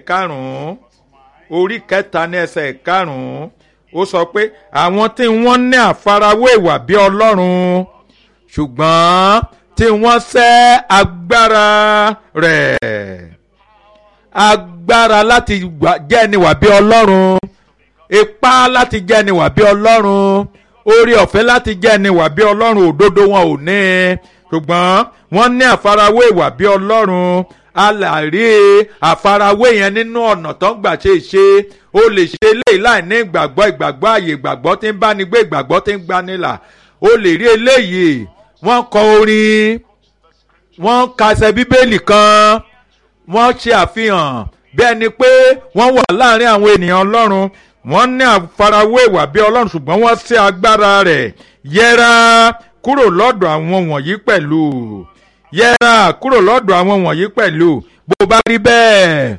karùn-ún orí kẹta ní ẹsẹ̀ karùn-ún ó sọ pé àwọn tí wọ́n ní àfarawé ìwà bí ọlọ́run ṣùgbọ́n tí wọ́n sẹ́ agbára rẹ̀ agbára láti jẹ́ ẹni wà bí ọlọ́run ipá láti jẹ́ ẹni wà bí ọlọ́run orí ọ̀fẹ́ láti jẹ́ ẹni wà bí ọlọ́run òdodo wọn ò ní ṣùgbọ́n wọ́n ní àfarawé ìwà bí ọlọ́run a là rí àfarawé yẹn nínú ọ̀nà tó ń gbà ṣe ṣe o lè ṣe eléyìí láì ní ìgbàgbọ́ ìgbàgbọ́ àyè ìgbàgbọ́ tí ń bá ní gbé ìgbàgbọ́ tí ń gbanilà o lè rí eléyìí wọ́n kọ orin wọ́n kàṣẹ bíbélì kan wọ́n ṣe àfihàn bí ẹni pé wọ́n wà láàrin àwọn ènìyàn ọlọ́run wọ́n ní àfarawé ìwà bí ọlọ́run ṣùgbọ́n wọ́n ṣe agbára rẹ̀ yẹra kúrò lọ́dọ̀ àwọn wọ̀nyí pẹ̀lú yẹra kúrò lọ́dọ̀ àwọn wọ̀nyí pẹ̀lú bó bá rí bẹ́ẹ̀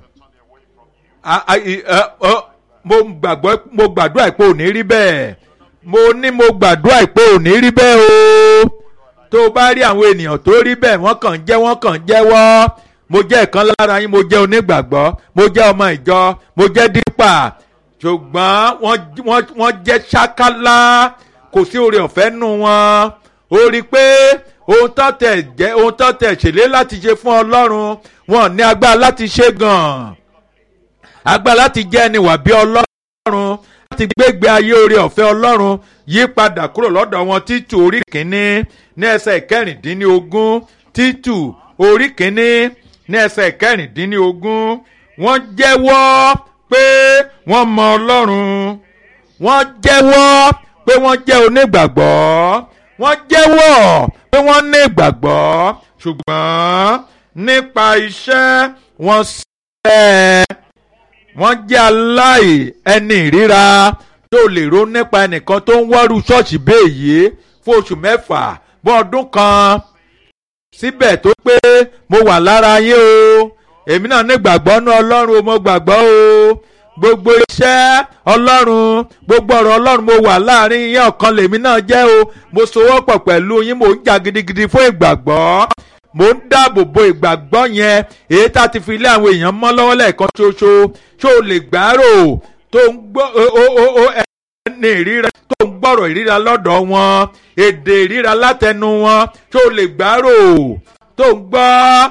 mo gbàgbọ́ mo gbàdúrà pé ò ní rí bẹ́ẹ̀ mo ní mo gbàdúrà pé ò ní rí bẹ́ẹ̀ o tó o bá rí àwọn ènìyàn tó rí bẹ́ẹ̀ wọ́n kàn jẹ́ wọ́n kàn jẹ́wọ́ mo jẹ́ ìkan lára yín mo jẹ́ onígbàgbọ́ mo jẹ́ ọmọ ìjọ mo jẹ́ dípà ṣùgbọ́n wọ́n jẹ́ ṣákálá kò sí oore ọ̀fẹ́ nù wọn ó rí i pé ohun tó tẹ̀ jẹ́ ohun tó tẹ̀ ṣèlé láti ṣe fún ọlọ́run wọn ní agbára láti ṣe gan-an agbára láti jẹ́ ẹni wà bí ọlọ́run láti gbégbé ayé oore ọ̀fẹ́ ọlọ́run yí padà kúrò lọ́dọ̀ wọn títù orí kìíní ní ẹsẹ̀ kẹrìndínlógún títù orí kìíní ní ẹsẹ̀ kẹrìndínlógún wọ́n jẹ́wọ́ pé wọ́n mọ ọlọ́run wọ́n jẹ́wọ́ pé wọ́n jẹ́ onígbàgbọ́ wọ́n jẹ́wọ́ pé wọ́n ní ìgbàgbọ́ ṣùgbọ́n nípa iṣẹ́ wọn sẹ́ wọ́n jẹ́ aláì ẹni ìríra tó lè ronú nípa ẹnìkan tó ń wọ́rú ṣọ́ọ̀ṣì béèyé fún oṣù mẹ́fà bọ́ ọdún kan síbẹ̀ tó pé mo wà lára yín o èmi náà ní ìgbàgbọ́ ní ọlọ́run o mo gbàgbọ́ o gbogbo iṣẹ́ ọlọ́run gbogbo ọ̀rọ̀ ọlọ́run mo wà láàrin yín ọ̀kan lèmi náà jẹ́ o mo sowọ́pọ̀ pẹ̀lú yín mo ń jà gidigidi fún ìgbàgbọ́ mo ń dáàbò bo ìgbàgbọ́ yẹn èyí tá a ti fi lé àwọn èèyàn mọ́ lọ́wọ́ lẹ́ẹ̀kan ṣoṣo ṣó o lè gbárò tó ń gbọ́ ẹni ìríra tó ń gbọ́rọ̀ ìríra lọ́dọ̀ wọn èdè ìríra látẹnu wọn ṣó o lè gbárò tó ń gbọ́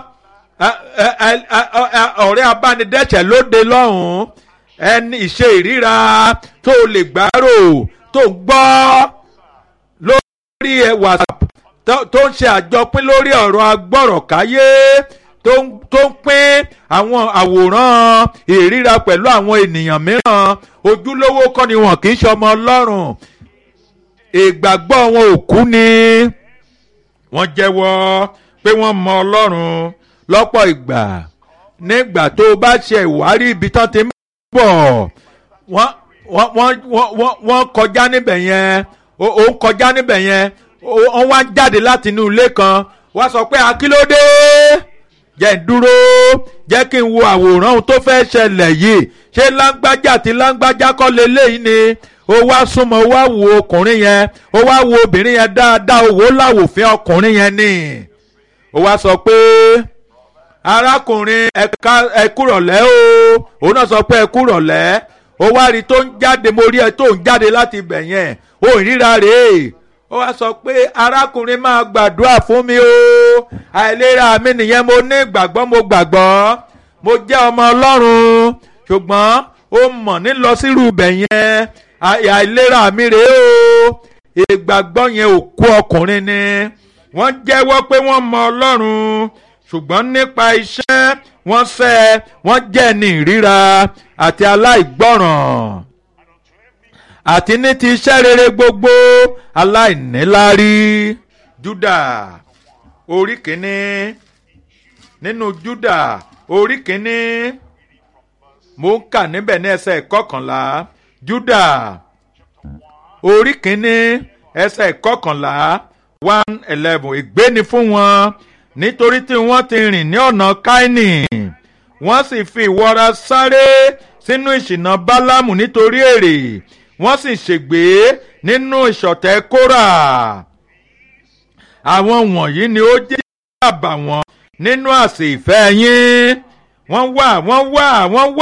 ọ̀rẹ́ abánidẹ́sẹ̀ lóde lọ́hùn-ún ẹni ìṣe ìríra tó o lè gbárò tó ń gbọ́ lórí whatsapp tó ń ṣe àjọpín lórí ọ̀rọ̀ agbọ́rọ̀káyé tó ń pín àwọn àwòrán ìríra pẹ̀lú àwọn ènìyàn mìíràn ojúlówó kọ́ ni wọn kì í ṣọmọ ọlọ́run ìgbàgbọ́ wọn ò kú ni wọ́n jẹ́wọ́ pé wọ́n mọ ọlọ́run lọ́pọ̀ ìgbà nígbà tó o bá ṣe ìwárí ibi tán ti ń bọ̀ wọ́n kọjá níbẹ̀ yẹn ó ń kọjá níbẹ̀ yẹn wọ́n wá jáde láti inú ilé kan wọ́n sọ pé akílódé jẹ́ ń dúró jẹ́ kí n wo àwòrán ohun tó fẹ́ ṣẹlẹ̀ yìí ṣé láńgbájá àti láńgbájá kọ́ leléyìí ni ó wá súnmọ́ ó wá wo ọkùnrin yẹn ó wá wo obìnrin yẹn dáadáa owó láwòfin ọkùnrin yẹn ni ó wá sọ pé arákùnrin ẹ̀ka ẹ̀kúrọ̀lẹ́ o òun náà sọ pé ẹ̀kúrọ̀lẹ́ ó wá rí tó ń jáde mo rí ẹ tó ń jáde láti ibẹ̀ yẹn ó ìríra rèé ó wá sọ pé arákùnrin máa gbàdúrà fún mi o àìlera mi nìyẹn mo ní ìgbàgbọ́ mo gbàgbọ́ mo jẹ́ ọmọ ọlọ́run ṣùgbọ́n ó mọ̀ ní lọ sírú ibẹ̀ yẹn àìlera mi rèé o ìgbàgbọ́ yẹn ò kú ọkùnrin ni wọ́n jẹ́wọ́ pé wọ́n mọ ọlọ́run ṣùgbọ́n nípa iṣẹ́ wọ́n fẹ́ wọ́n jẹ́ ní ìríra àti aláìgbọ́ràn àti ní ti iṣẹ́ rere gbogbo aláìníláárí Júdà orí kìíní nínú Júdà orí kìíní mo ń kà níbẹ̀ ní ẹsẹ̀ kọkànlá Júdà orí kìíní ẹsẹ̀ kọkànlá one eleven ègbé ni fún wọn nítorí tí wọ́n ti rìn ní ọ̀nà Káínì wọ́n sì fi ìwọra sáré sínú ìṣìnà Bálámù nítorí èrè wọ́n sì ṣègbé nínú ìṣọ̀tẹ̀ Kórà àwọn wọ̀nyí ni ó jẹ́ àbàwọ́n nínú àsè ìfẹ́ yín wọ́n wà wọ́n wà wọ́n wà.